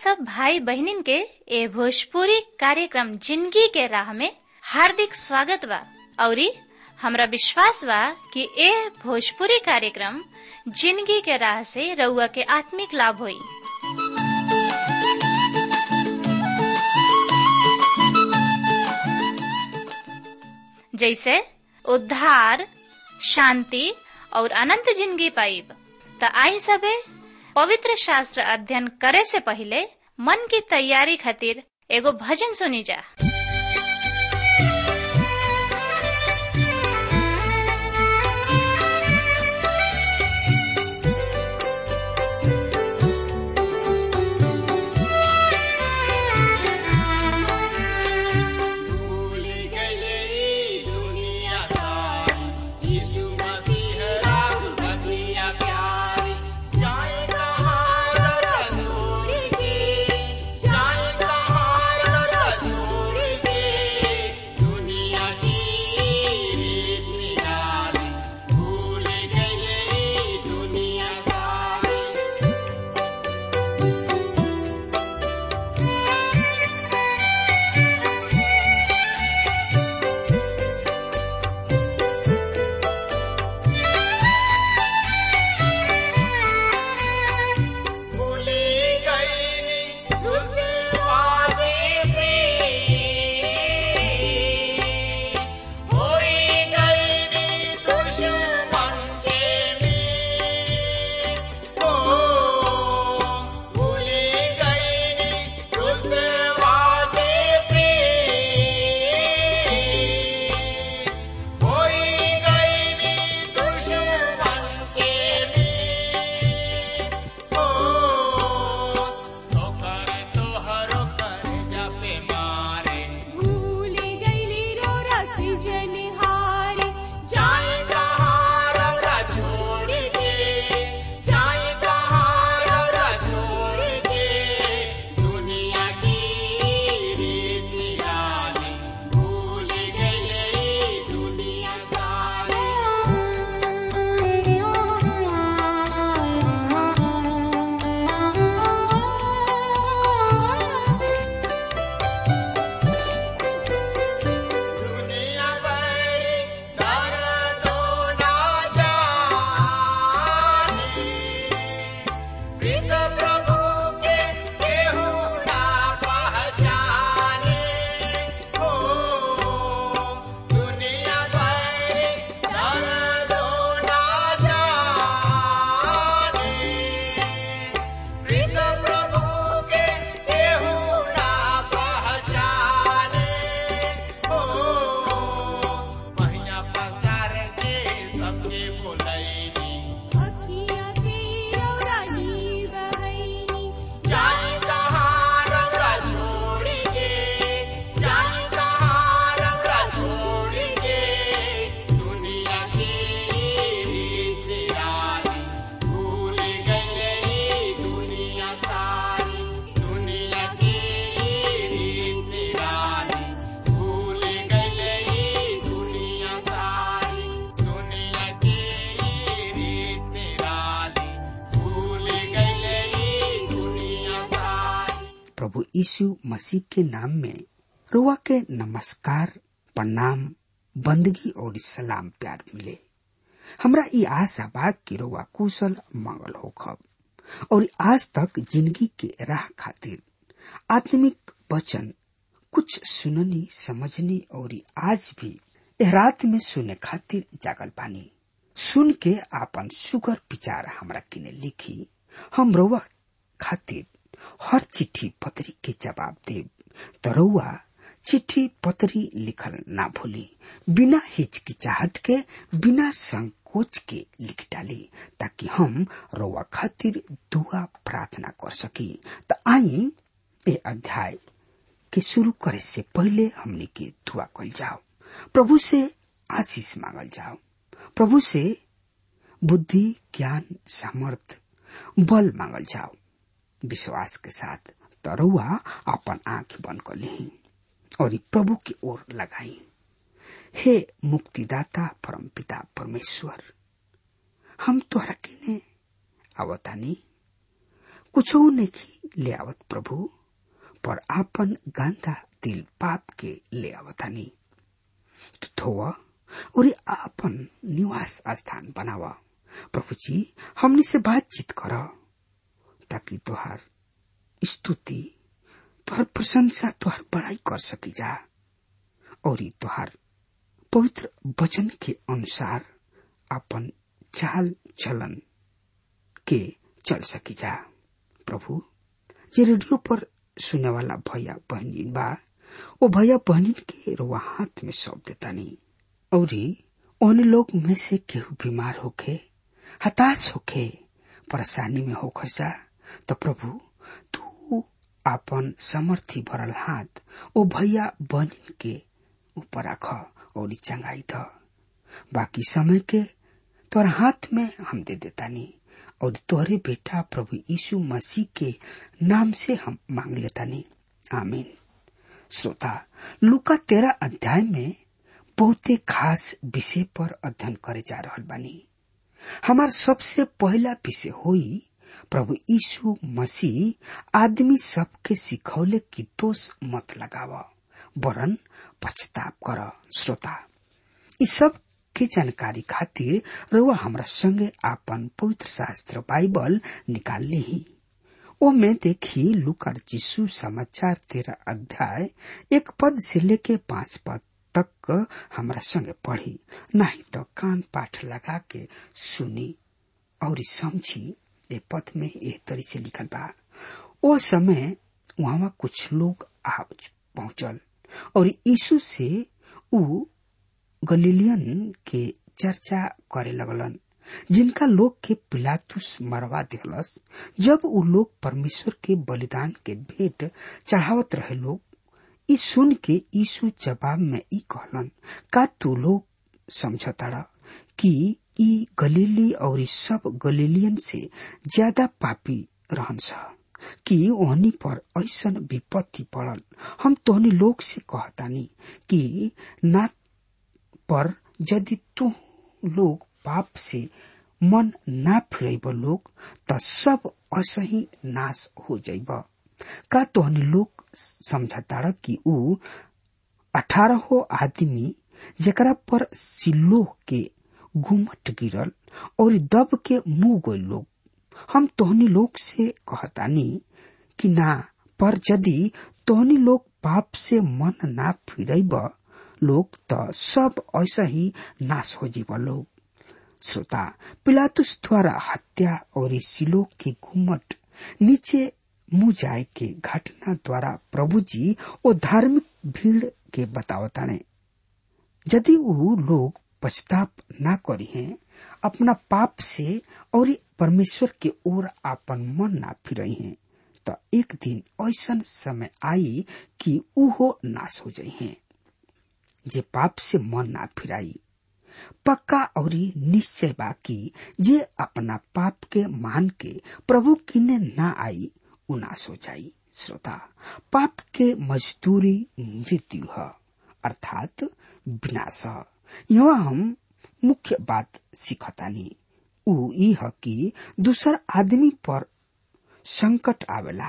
सब भाई बहनिन के ए भोजपुरी कार्यक्रम जिंदगी के राह में हार्दिक स्वागत बा औरी हमरा विश्वास बा कि ए भोजपुरी कार्यक्रम जिंदगी के राह से रउआ के आत्मिक लाभ होई जैसे उद्धार शांति और अनंत जिंदगी पाइब त आई सबे पवित्र शास्त्र अध्ययन करे से पहले मन की तैयारी खातिर एगो भजन सुनी जा भूल गई दुनिया सारी यीशु मसीह राम बनिया प्यारी जाए कहाँ रसूल की जाए कहाँ रसूल की दुनिया की रीत निराली भूल गई दुनिया सारी भूली गई उसे वादे पे होई गई दुश्मन के में ओ भूली गई उसे वादे पे होई गई दुश्मन के में ओ ठोकर तोहरो कर जपे मारे भूल गईली रो रसी जनिहारी जाए कहाँ रौरा छोड़ के जाए कहाँ रौरा छोड़ के दुनिया की रीत निराली भूल गई दुनिया सारी दुनिया भरी दर्दो ना जाने प्रीत प्रभु के केहू ना पहचाने हो दुनिया भरी दर्दो ना जाने प्रीत प्रभु के केहू ना पहचाने हो महिया पसार के सबके बोलैनी अखियाँ के रौरानी बहैनी जाए कहाँ रौरा छोड़ के जाए कहाँ रौरा छोड़ के दुनिया की रीत निराली भूल गई दुनिया सारी दुनिया की रीत निराली भूल गई दुनिया सारी दुनिया की रीत निराली भूल गई दुनिया सारी प्रभु यीशु मसीह के नाम में रुआ के नमस्कार प्रणाम बंदगी और सलाम प्यार मिले हमरा ई आशा बा कि रुआ कुशल मंगल होखब और आज तक जिंदगी के राह खातिर आत्मिक वचन कुछ सुननी समझनी और आज भी एह रात में सुने खातिर जागल बानी सुन के आपन सुगर विचार हमरा किने लिखी हम रुआ खातिर हर चिट्ठी पत्री के जवाब देव तरुआ चिट्ठी पत्री लिखल ना भूली बिना हिचकिचाहट के बिना संकोच के लिख डाली ताकि हम रोवा खातिर दुआ प्रार्थना कर सकी त आई ए अध्याय के शुरू करे से पहले हमने के दुआ कल जाओ प्रभु से आशीष मांगल जाओ प्रभु से बुद्धि ज्ञान सामर्थ बल मांगल जाओ विश्वास के साथ तरुआ अपन आंख बंद कर ली और ई प्रभु की ओर लगाई हे मुक्तिदाता परम पिता परमेश्वर हम तोहरा किने आवतानी कुछ नहीं ले आवत प्रभु पर आपन गंदा दिल पाप के ले आवतानी तू धोवा और आपन निवास स्थान बनावा प्रभु जी हमने से बातचीत कर ताकि तुहार स्तुति तुहार प्रशंसा तुहार बड़ाई कर सकी जा और तुहार पवित्र वचन के अनुसार अपन चाल चलन के चल सकी जा प्रभु जे रेडियो पर सुने वाला भैया बहनी बा वो भैया बहनी के रुआ हाथ में सौंप देता नहीं और उन लोग में से केहू बीमार होखे हताश होखे परेशानी में हो खसा तो प्रभु तू आपन समर्थी भरल हाथ ओ भैया बहनी के ऊपर रख और चंगाई द बाकी समय के तोर हाथ में हम दे देता नहीं और तोहरे बेटा प्रभु यीशु मसीह के नाम से हम मांग लेता नहीं आमीन श्रोता लुका तेरा अध्याय में बहुते खास विषय पर अध्ययन करे जा रहा बानी हमार सबसे पहला विषय होई प्रभु यीशु मसीह आदमी सबके सिखौले की दोष मत लगाव वरन पछताप कर श्रोता इस सब के जानकारी खातिर रउआ हमरा संगे आपन पवित्र शास्त्र बाइबल निकाल ली ओ में देखी लुकर जिसु समाचार तेरा अध्याय एक पद से लेके पांच पद तक हमरा संगे पढ़ी नहीं तो कान पाठ लगा के सुनी और समझी ए पद में ए तरी से लिखल बा ओ समय वहां कुछ लोग आ पहुंचल और यीशु से ऊ गलीलियन के चर्चा करे लगलन जिनका लोग के पिलातुस मरवा दिलस जब उ लोग परमेश्वर के बलिदान के भेंट चढ़ावत रहे लोग ई सुन के यीशु जवाब में ई कहलन का तू लोग समझताड़ा कि ई गलीली और ई सब गलीलियन से ज्यादा पापी रहन सा कि ओहनी पर ऐसन विपत्ति पड़ल हम तोहनी लोग से कहतानी कि ना पर यदि तू लोग पाप से मन ना फिरब लोग त सब असही नाश हो जाइब का तोहनी लोग समझताड़ कि ऊ अठारह आदमी जकरा पर सिल्लोह के घुमट गिरल और दब के मुंह गए लोग हम तोहनी लोग से कहतानी कि ना पर यदि तोहनी लोग पाप से मन ना फिरब लोग त सब ऐसा ही नाश हो जीव लोग श्रोता पिलातुस द्वारा हत्या और सिलो के घुमट नीचे मुंह जाए के घटना द्वारा प्रभु जी ओ धार्मिक भीड़ के बतावताने यदि वो लोग पछताप ना करी हैं अपना पाप से और परमेश्वर के ओर आपन मन ना फिरई हैं तो एक दिन ऐसा समय आई कि उहो नाश हो जाई हैं जे पाप से मन ना फिराई पक्का और निश्चय बा कि जे अपना पाप के मान के प्रभु किने ना आई उनाश हो जाई श्रोता पाप के मजदूरी मृत्यु है अर्थात विनाश है यहाँ हम मुख्य बात सीखतानी ऊ ई है कि दूसर आदमी पर संकट आवेला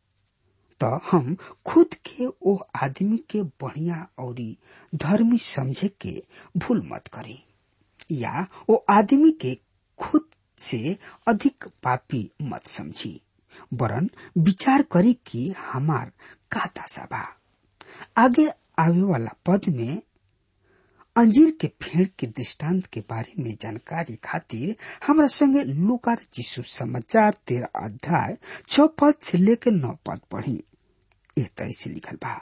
तो हम खुद के ओ आदमी के बढ़िया और धर्मी समझे के भूल मत करी या ओ आदमी के खुद से अधिक पापी मत समझी वरन विचार करी कि हमार का दशा बा आगे आवे वाला पद में अंजीर के फेड़ के दृष्टांत के बारे में जानकारी खातिर हमरा संगे लुकार जिसु समाचार तेरह अध्याय छ पद से लेकर नौ पद पढ़ी एह तरह से लिखल बा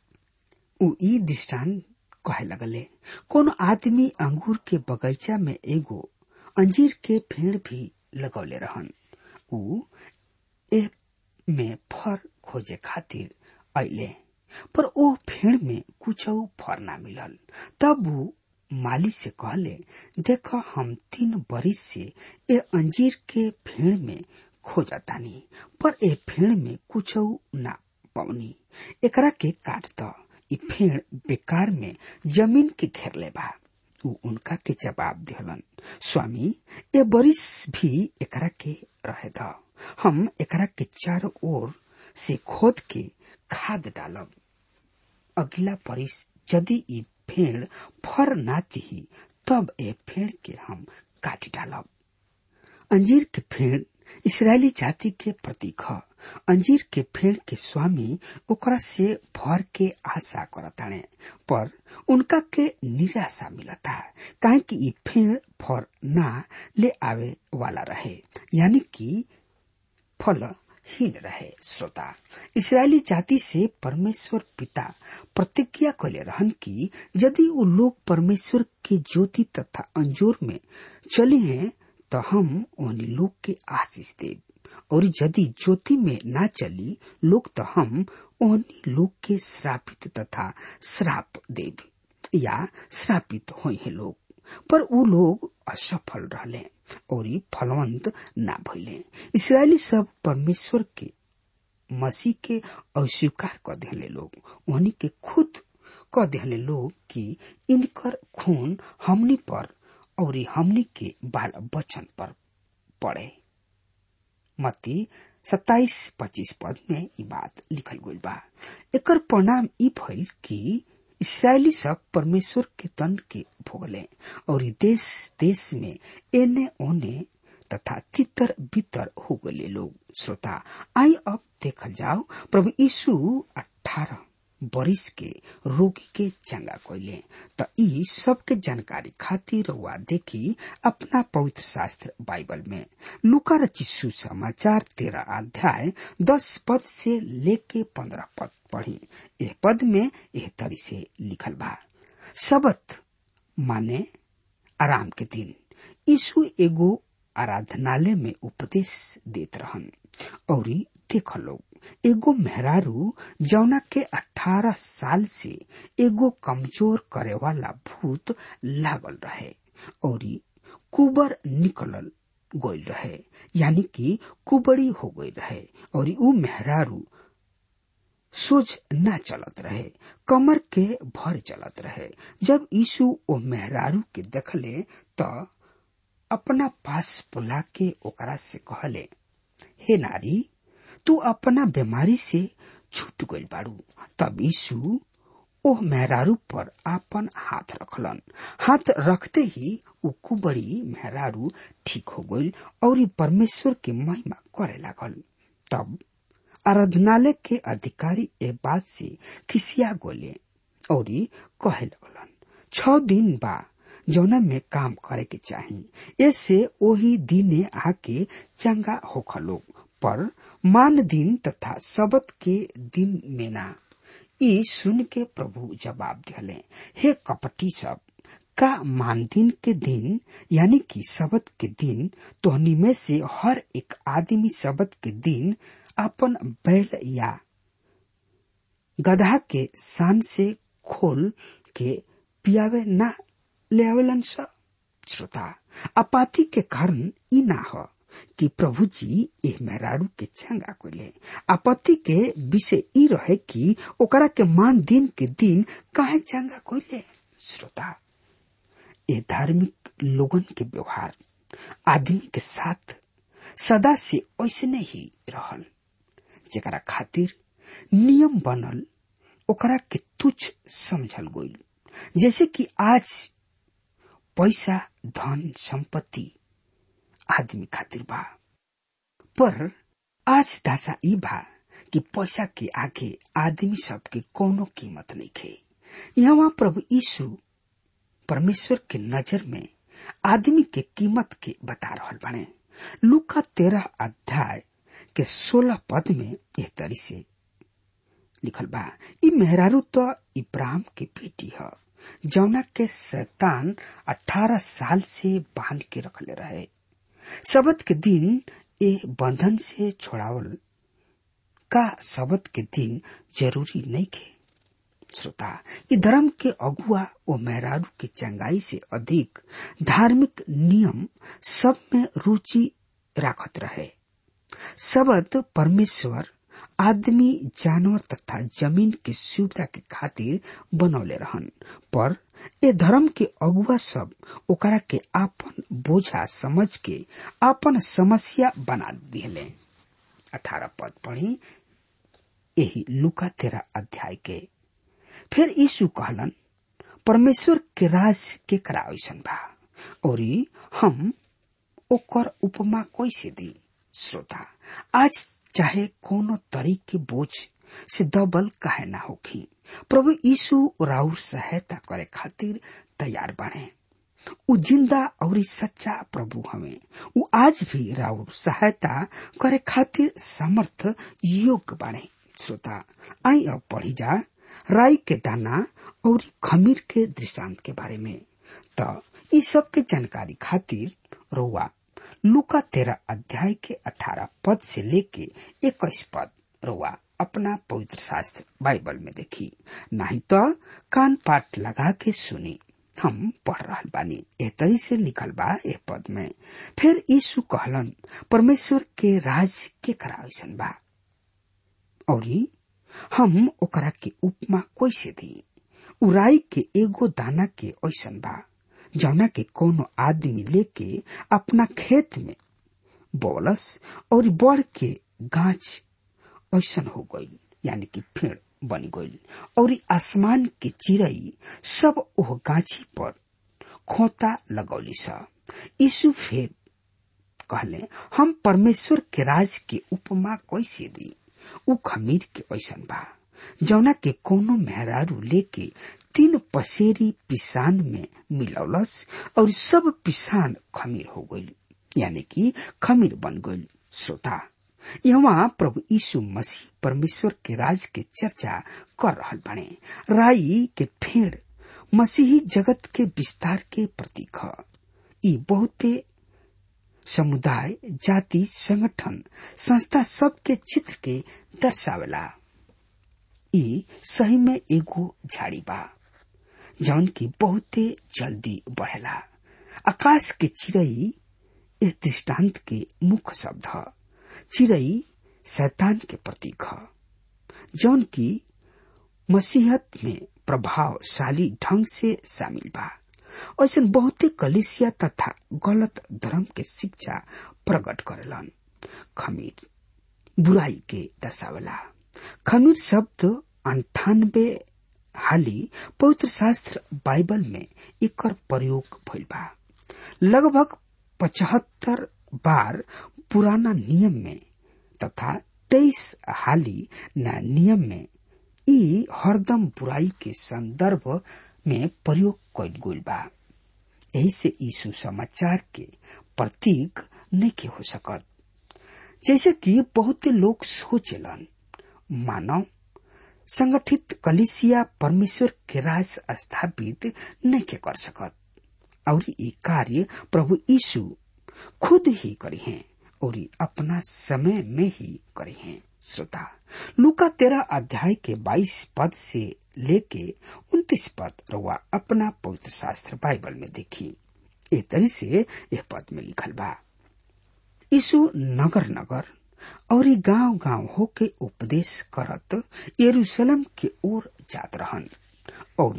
उ ई दृष्टांत कहे लगले कोनो आदमी अंगूर के बगीचा में एगो अंजीर के पेड़ भी लगौले रहन उ ए में फर खोजे खातिर अले पर ओ फेड़ में कुछ फर ना मिलल तब वो माली से कहले देख हम तीन बरिस से ए अंजीर के फेड़ में खोजतानी पर ए फेड़ में कुछ ना पौनी एकरा के काट द ई फेड़ बेकार में जमीन के घेरले बा उ उनका के जवाब दिहलन स्वामी ए बरिस भी एकरा के रहे द हम एकरा के चारों ओर से खोद के खाद डालब अगला परिस यदि ई फेड़ फर ना दिही तब ए फेड़ के हम काट डालब अंजीर के फेड़ इसराइली जाति के प्रतीक ह अंजीर के फेड़ के स्वामी ओकरा से भर के आशा करताने पर उनका के निराशा मिलता काहे कि ई फेड़ फर ना ले आवे वाला रहे यानी कि फल हीन रहे श्रोता इसराइली जाति से परमेश्वर पिता प्रतिज्ञा कैले रहन कि यदि वो लोग परमेश्वर के ज्योति तथा अंजोर में चली हैं तो हम उन लोग के आशीष देव और यदि ज्योति में ना चली लोग तो हम उन लोग के श्रापित तथा श्राप देव या श्रापित हुए हैं लोग पर वो लोग असफल रहले और ई फलवंत ना भइले इसराइली सब परमेश्वर के मसीह के अस्वीकार कर दिले लोग उन्हीं के खुद कह दिले लोग कि इनकर खून हमनी पर और हमनी के बाल बचन पर पड़े मती सत्ताईस पच्चीस पद में ई बात लिखल गई बा एकर परिणाम ई भइल कि इसराइली सब परमेश्वर के दंड के भोगले और ई देश देश में एने ओने तथा तितर बितर हो गए लोग श्रोता आई अब देखल जाओ प्रभु यीशु अठारह बरिस के रोगी के चंगा कोइले त ई सबके जानकारी खातिर हुआ देखी अपना पवित्र शास्त्र बाइबल में लुका रचिसु समाचार तेरह अध्याय दस पद से लेके पंद्रह पद पढ़ी यह पद में यह तरी से लिखल बा सबत माने आराम के दिन यीशु एगो आराधनालय में उपदेश देत रहन और देख लोग एगो मेहरारू जौना के अठारह साल से एगो कमजोर करे वाला भूत लागल रहे और कुबर निकलल गोल रहे यानी कि कुबड़ी हो गई रहे और ऊ मेहरारू सोझ न चलत रहे कमर के भर चलत रहे जब यीशु ओ मेहरारू के देखले त अपना पास बुला के ओकरा से कहले हे नारी तू अपना बीमारी से छूट गई बाड़ू तब यीशु ओह मेहरारू पर आपन हाथ रखलन हाथ रखते ही उ कुबड़ी मेहरारू ठीक हो गई और परमेश्वर के महिमा करे लागल तब आराधनालय के अधिकारी ए बात से खिसिया गोले और कहे लगलन छ दिन बा जौना में काम करे के चाही ऐसे ओही दिने आके चंगा होखलो पर मान दिन तथा सबत के दिन में ना ई सुन के प्रभु जवाब दिले हे कपटी सब का मान दिन के दिन यानी कि सबत के दिन तोहनी में से हर एक आदमी सबत के दिन अपन बैल या गधा के शान से खोल के पियावे ना ले आवेलन सा श्रोता अपाति के कारण ई ना हो कि प्रभु जी एह मेहरारू के चंगा कोले आपत्ति के विषय ई रहे कि ओकरा के मान दिन के दिन काहे चंगा कोले श्रोता ये धार्मिक लोगन के व्यवहार आदमी के साथ सदा से ऐसने ही रहल जेकरा खातिर नियम बनल ओकरा के तुच्छ समझल गईल जैसे कि आज पैसा धन संपत्ति आदमी खातिर बा पर आज दासा ई बा कि पैसा के आगे आदमी सबके कोनो कीमत नहीं खे यहाँ प्रभु यीशु परमेश्वर के नजर में आदमी के कीमत के बता रहल बने लुका तेरह अध्याय के सोलह पद में यह तरी से लिखल बा ई मेहरारू तो इब्राहिम के बेटी है जौना के शैतान अठारह साल से बांध के रखले रहे सबत के दिन ए बंधन से छोड़ावल का सबत के दिन जरूरी नहीं खे श्रोता ये धर्म के अगुआ ओ मेहरारू के चंगाई से अधिक धार्मिक नियम सब में रुचि राखत रहे सबत परमेश्वर आदमी जानवर तथा जमीन के सुविधा के खातिर बनौले रहन पर ए धर्म के अगुआ सब ओकरा के आपन बोझा समझ के आपन समस्या बना दिले अठारह पद पढ़ी यही लुका तेरा अध्याय के फिर यीशु कहलन परमेश्वर के राज के करा ऐसन बा और हम ओकर उपमा कैसे दी श्रोता आज चाहे कोनो तरीक के बोझ से दबल काहे ना होखी प्रभु यीशु राउर सहायता करे खातिर तैयार बने उ जिंदा और सच्चा प्रभु हमें उ आज भी राउर सहायता करे खातिर समर्थ योग्य बने श्रोता आई अब पढ़ी जा राई के दाना और खमीर के दृष्टांत के बारे में तो ई सब के जानकारी खातिर रोवा लुका तेरह अध्याय के अठारह पद से लेके इक्कीस पद रोवा अपना पवित्र शास्त्र बाइबल में देखी नहीं तो कान पाठ लगा के सुनी हम पढ़ रहा बानी एह तरी से लिखल बा एह पद में फिर यीशु कहलन परमेश्वर के राज के करा ऐसन बा और हम ओकरा के उपमा कैसे दी उराई के एगो दाना के ऐसन बा जौना के कोनो आदमी लेके अपना खेत में बोलस और बढ़ के गाछ ऐसन हो गई यानी कि पेड़ बन गई और आसमान के चिड़ई सब ओह गाछी पर खोता लगौली सा यीशु फिर कहले हम परमेश्वर के राज के उपमा कैसे दी उ खमीर के ऐसन बा जौना के कोनो मेहरारू लेके तीन पसेरी पिसान में मिलौलस और सब पिसान खमीर हो गई यानी कि खमीर बन गई श्रोता यहाँ प्रभु यीशु मसीह परमेश्वर के राज के चर्चा कर रहल बने राई के फेड़ मसीही जगत के विस्तार के प्रतीक ह ई बहुते समुदाय जाति संगठन संस्था सब के चित्र के दर्शावेला ई सही में एगो झाड़ी बा जौन की बहुते जल्दी बढ़ेला आकाश के चिड़ई इस दृष्टांत के मुख्य शब्द ह चिड़ई शैतान के प्रतीक ह जौन की मसीहत में प्रभावशाली ढंग से शामिल बा ऐसा बहुते कलिसिया तथा गलत धर्म के शिक्षा प्रकट करेलन खमीर बुराई के दर्शावला खमीर शब्द अंठानबे हाली पवित्र शास्त्र बाइबल में एकर प्रयोग भइल बा लगभग पचहत्तर बार पुराना नियम में तथा तेईस हाली नया नियम में ई हरदम बुराई के संदर्भ में प्रयोग कइल गइल बा यही से यीशु समाचार के प्रतीक नहीं हो सकत जैसे कि बहुत लोग सोचलन मानव संगठित कलिसिया परमेश्वर के राज स्थापित नहीं कर सकत और ये कार्य प्रभु यीशु खुद ही करी हैं और अपना समय में ही करी हैं श्रोता लुका तेरह अध्याय के बाईस पद से लेके उन्तीस पद रउआ अपना पवित्र शास्त्र बाइबल में देखी ए तरी से यह पद में लिखल बा यीशु नगर नगर और गांव गांव होके उपदेश करत यरूशलेम के ओर जात रहन और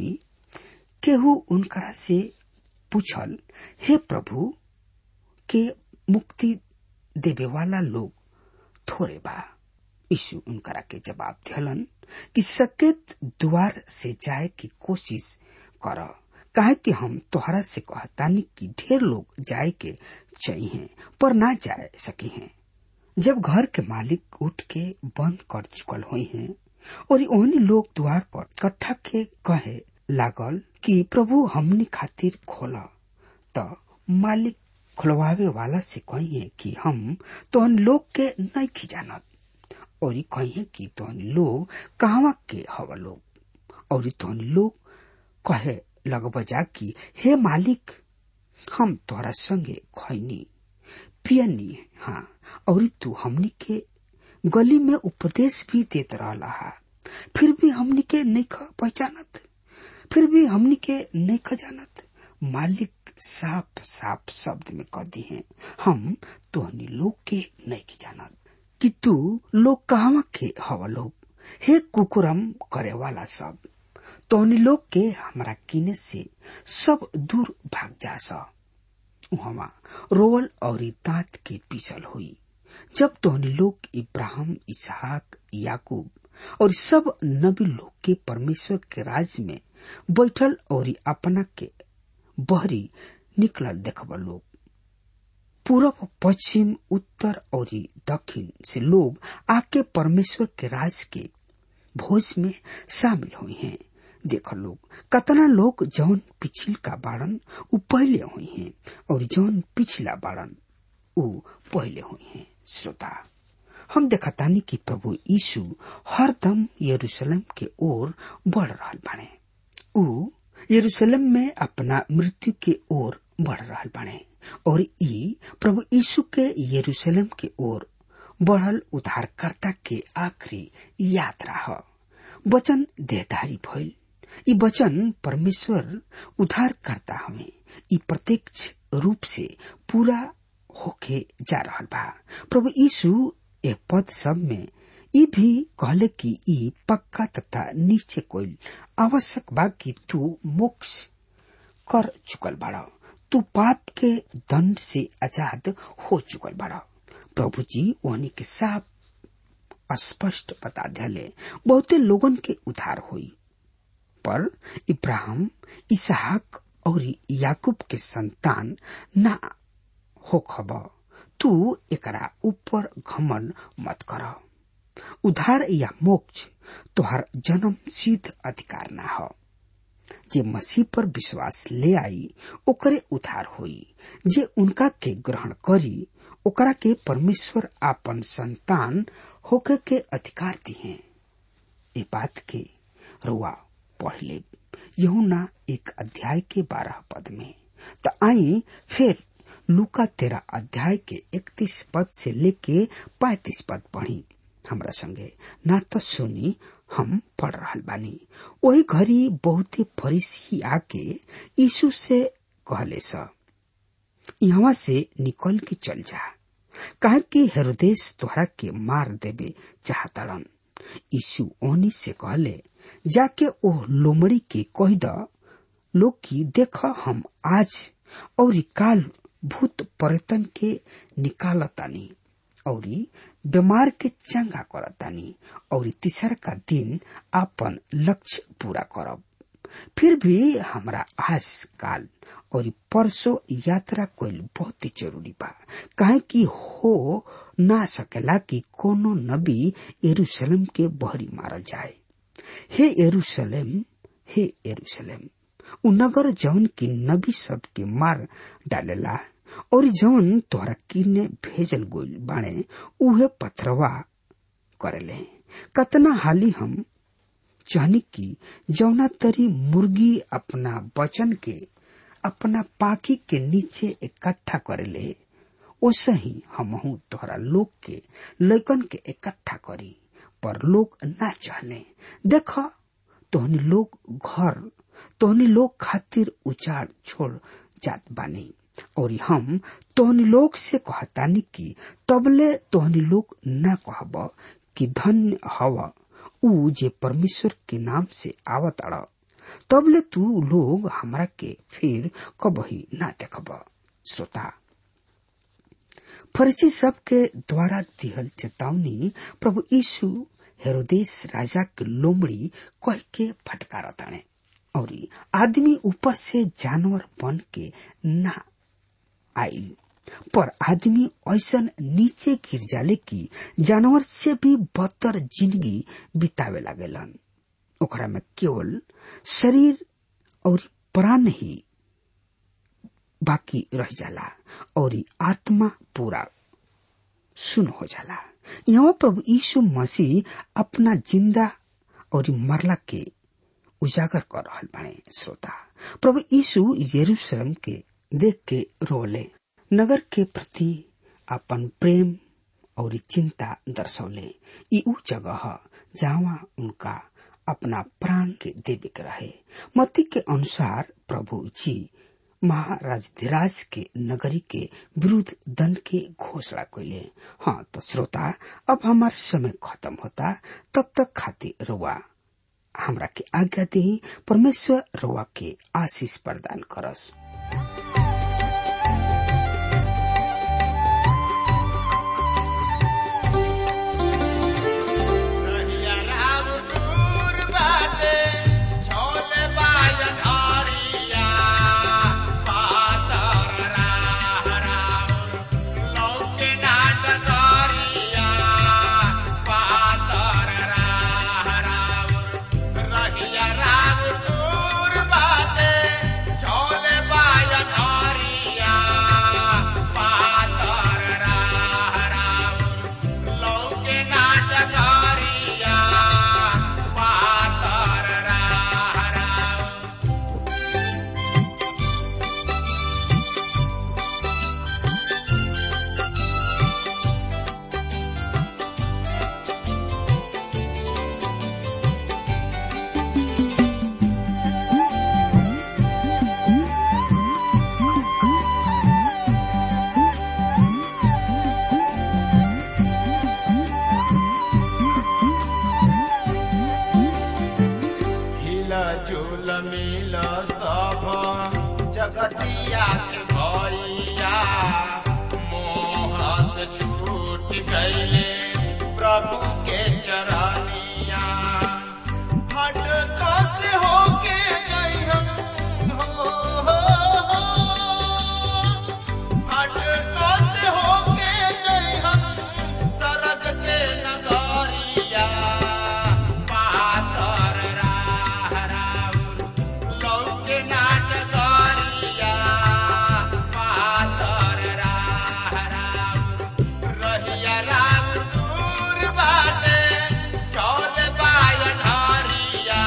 केहू उनकरा से पूछल हे प्रभु के मुक्ति देवे वाला लोग थोड़े बा यीशु उनकरा के जवाब दिहलन कि सकेत द्वार से जाए की कोशिश कर काहे कि हम तोहरा से कहतानी कि ढेर लोग जाए के चाहिए पर ना जाए सके हैं जब घर के मालिक उठ के बंद कर चुकल हुई हैं और ओहनी लोग द्वार पर इकट्ठा के कहे लागल कि प्रभु हमनी खातिर खोला तो मालिक खुलवावे वाला से कहिए कि हम तोहन लोग के नहीं खिजानत और कहिए कि तोहन लोग कहवा के हवा लोग और तोहन लोग कहे लग बजा कि हे मालिक हम तोहरा संगे खैनी पियनी हाँ और तू हमनी के गली में उपदेश भी देत रहला हा फिर भी हमनी के नहीं पहचानत फिर भी हमनी के नहीं खजानत मालिक साफ साफ शब्द में कह दी है हम तोहनी लोग के नहीं जानत कि तू लोग कहवा के हवा लोग हे कुकुरम करे वाला सब तोहनी लोग के हमरा किने से सब दूर भाग जा सा उहवा रोवल और दांत के पीसल हुई जब तोहनी लोग इब्राहिम इसहाक याकूब और सब नबी लोग के परमेश्वर के राज में बैठल और अपना के बहरी निकलल देखब लोग पूरब पश्चिम उत्तर और दक्षिण से लोग आके परमेश्वर के राज के भोज में शामिल हुए हैं देख लोग कतना लोग जौन पिछिल का बाड़न उ पहले हुए हैं और जौन पिछला बाड़न उ पहले हुए हैं श्रोता हम देखतानी कि प्रभु यीशु हरदम यरूशलेम के ओर बढ़ रहा बाणे उ यरूशलेम में अपना मृत्यु के ओर बढ़ रहा बाणे और ई प्रभु यीशु के यरूशलेम के ओर बढ़ल उद्धारकर्ता के आखिरी यात्रा ह वचन देहधारी भइल ई वचन परमेश्वर उद्धार करता हमें ई प्रत्यक्ष रूप से पूरा होके जा रहल बा प्रभु यीशु ए पद सब में ई भी कहले कि ई पक्का तथा नीचे कोई आवश्यक बा कि तू मोक्ष कर चुकल बाड़ा तू पाप के दंड से आजाद हो चुकल बाड़ा प्रभु जी ओहनी के साफ स्पष्ट बता दिले बहुते लोगन के उधार हुई पर इब्राहिम इसहाक और याकूब के संतान ना हो खब तू एकरा ऊपर घमन मत कर उधार या मोक्ष तोहर जन्म सिद्ध अधिकार ना हो जे मसीह पर विश्वास ले आई ओकरे उधार होई जे उनका के ग्रहण करी ओकरा के परमेश्वर आपन संतान होके के अधिकार दिए ये बात के रुआ पढ़ ले यहुना एक अध्याय के बारह पद में तो आई फिर लुका तेरा अध्याय के इकतीस पद से लेके पैतीस पद पढ़ी हमरा संगे ना तो सुनी हम पढ़ रहल बानी वही घड़ी बहुते फरीसी आके यीशु से कहले स यहाँ से निकल के चल जा कहा कि हेरोदेश तोहरा के मार देवे चाहतड़न यीशु ओनी से कहले जाके ओ लोमड़ी के कह द लोग की देख हम आज और काल भूत पर्यटन के निकालतानी और बीमार के चंगा करतानी और तीसर का दिन अपन लक्ष्य पूरा करब फिर भी हमरा आज काल और परसों यात्रा कोई बहुत ही जरूरी बा काहे कि हो ना सकेला कि कोनो नबी यरूशलेम के बहरी मारल जाए हे यरूशलेम हे यरूशलेम उ नगर जौन की नबी सब के मार डालेला और जौन तोहरा किने भेजल गोल बाणे उहे पथरवा करेले कतना हाली हम चाहनी की जौना तरी मुर्गी अपना बचन के अपना पाखी के नीचे इकट्ठा करेले ओसे ही हमहू तोहरा लोग के लैकन के इकट्ठा करी पर लोग ना चाहले देख तोहनी लोग घर तोहनी लोग खातिर उचाड़ छोड़ जात बानी और हम तोहनी लोग से कहतानी कि तबले तोहनी लोग ना कहब कि धन्य हवा ऊ जे परमेश्वर के नाम से आवत अड़ तबले तू लोग हमरा के फिर कबही ना देखब श्रोता फर्जी सब के द्वारा दिहल चेतावनी प्रभु यीशु हेरोदेश राजा के लोमड़ी कह के फटकार ताने और आदमी ऊपर से जानवर बन के ना आईल पर आदमी ऐसा नीचे गिर जाले कि जानवर से भी बदतर जिंदगी बितावे लागेलन ओकरा में केवल शरीर और प्राण ही बाकी रह जाला और आत्मा पूरा सुन हो जाला यहाँ प्रभु यीशु मसीह अपना जिंदा और मरला के उजागर कर रहल बाणे श्रोता प्रभु यीशु यरूशलेम के देख के रोले नगर के प्रति अपन प्रेम और चिंता दर्शौले ई ऊ जगह जहाँ उनका अपना प्राण के देवे के रहे मती के अनुसार प्रभु जी महाराज धीराज के नगरी के विरुद्ध दंड के घोषणा कैले हाँ तो श्रोता अब हमार समय खत्म होता तब तक खातिर रुआ हमरा के आज्ञा दी परमेश्वर रुआ के आशीष प्रदान करस झूल मिल सब जगतिया के भैया मोह से छूट गईले प्रभु के चरनिया हट कस होके गई हम हो, हो, हो। हट कस होके गई हम सरग के नगरिया पातर राह राउर लौके नाटगरिया पातर राह राउर रहिया राम दूर बाटे चौल बायन हरिया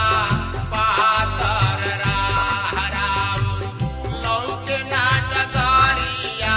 पातर राह राउर लौके नाटगरिया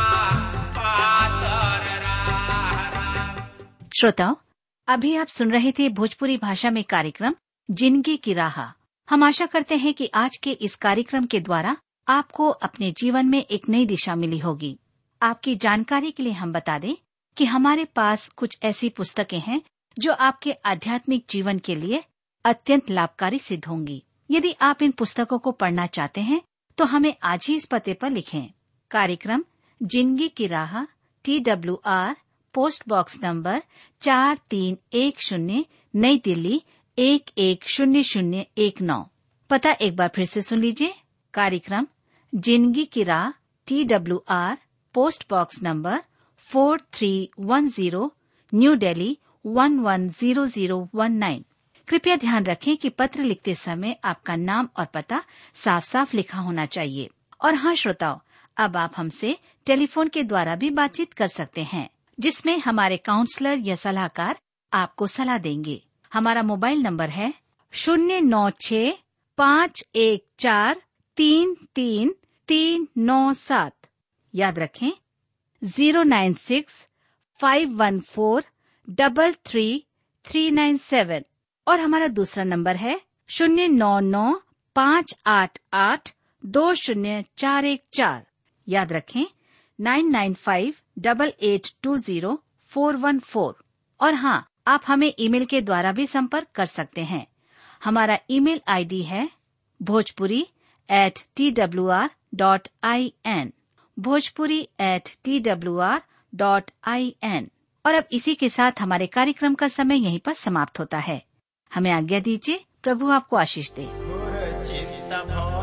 पातर राह राउर श्रोताओं अभी आप सुन रहे थे भोजपुरी भाषा में कार्यक्रम जिंदगी की राह हम आशा करते हैं कि आज के इस कार्यक्रम के द्वारा आपको अपने जीवन में एक नई दिशा मिली होगी आपकी जानकारी के लिए हम बता दें कि हमारे पास कुछ ऐसी पुस्तकें हैं जो आपके आध्यात्मिक जीवन के लिए अत्यंत लाभकारी सिद्ध होंगी यदि आप इन पुस्तकों को पढ़ना चाहते हैं तो हमें आज ही इस पते पर लिखें कार्यक्रम जिंदगी की राह T W R post box number चार तीन एक शून्य नई दिल्ली एक एक शून्य शून्य एक नौ पता एक बार फिर से सुन लीजिए कार्यक्रम जिंदगी की राह T W R post box number four three one zero new Delhi one one zero zero one nine कृपया ध्यान रखें कि पत्र लिखते समय आपका नाम और पता साफ साफ लिखा होना चाहिए और हाँ श्रोताओं अब आप हमसे टेलीफोन के द्वारा भी बातचीत कर सकते हैं जिसमें हमारे काउंसलर या सलाहकार आपको सलाह देंगे हमारा मोबाइल नंबर है शून्य नौ छ पाँच एक चार तीन तीन तीन नौ सात याद रखें zero nine six five one four double three three nine seven और हमारा दूसरा नंबर है शून्य नौ नौ पाँच आठ आठ दो शून्य चार एक चार याद रखें nine nine five double eight two zero four one four और हाँ आप हमें ईमेल के द्वारा भी संपर्क कर सकते हैं हमारा ईमेल आईडी है Bhojpuri at T W R dot I N Bhojpuri at T W R dot I N और अब इसी के साथ हमारे कार्यक्रम का समय यहीं पर समाप्त होता है हमें आज्ञा दीजिए प्रभु आपको आशीष दे घोर चिंता